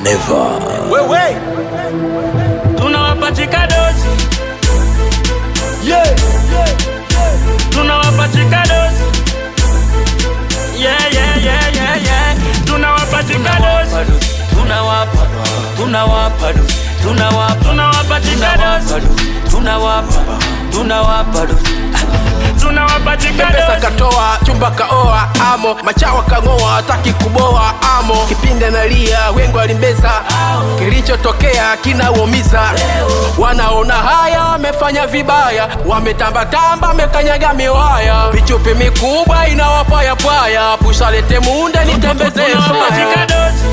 Never. Wewe. tunawapachika dozi Yeah. tunawapachika dozi yeah, yeah, yeah, yeah, yeah. tunawapachika dozi tunawapa tunawapa dozi tunawapa tunawapachika dozi tunawapa tunawapa dozi tunawapachika pesa dozi katoa chumba kaoa amo machawa kang'oa hataki kuboa amo kipindi analia wengo alimbeza kilichotokea kinaumiza wanaona haya wamefanya vibaya wametambatamba wamekanyaga miwaya vichupi mikubwa inawapayapwaya pushalete munde nitembezee tunawapachika dozi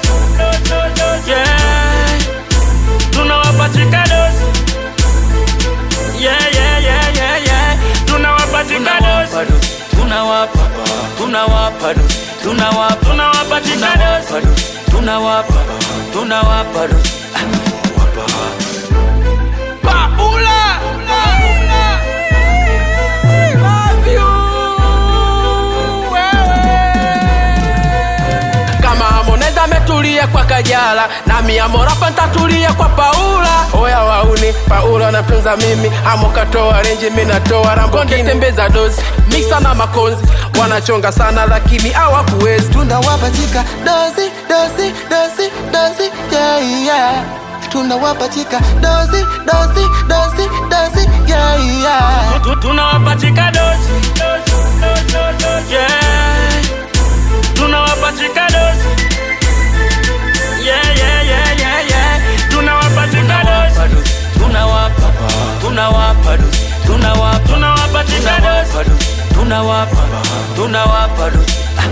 yeah tunawapachika dozi yeah yeah yeah yeah yeah tunawapachika dozi tunawapa tunawapa dozi tunawapa tunawapachika dozi tunawapa tunawapa dozi Paula! I love you, wewe. kama Harmonize ametulia kwa Kajala na miamorapa ntatulia kwa Paula. Oya wauni, Paula natunza mimi, amo katoa renji, mi natoa rambo, tembeza dozi mixa na makonzi, wanachonga sana lakini hawakuwezi. tunawapatika dozi dozi dozi dozi yeah, yeah. tunawapatika dozi dozi dozi dozi yeah, yeah. Tu- tunawapachika dozi yeah tunawapachika dozi yeah yeah yeah yeah yeah tunawapachika dozi tunawapa tunawapa dozi tunawapa tunawapachika dozi tunawapa tunawapa dozi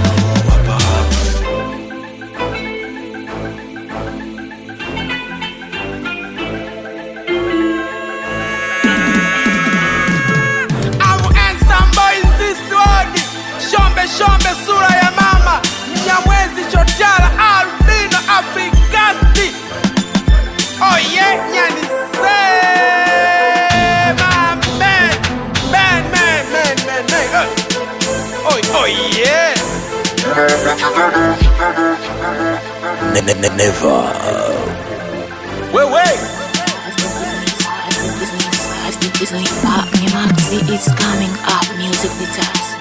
I'm handsome boy in this world. Shombe shombe sura ya mama Mnyamwezi chotara albino afrikasti Oh yeah, nyani sema man Man, man, man, man, man uh. Oh, oh yeah Ne- ne- ne- Never. Wewe It's coming up, music details.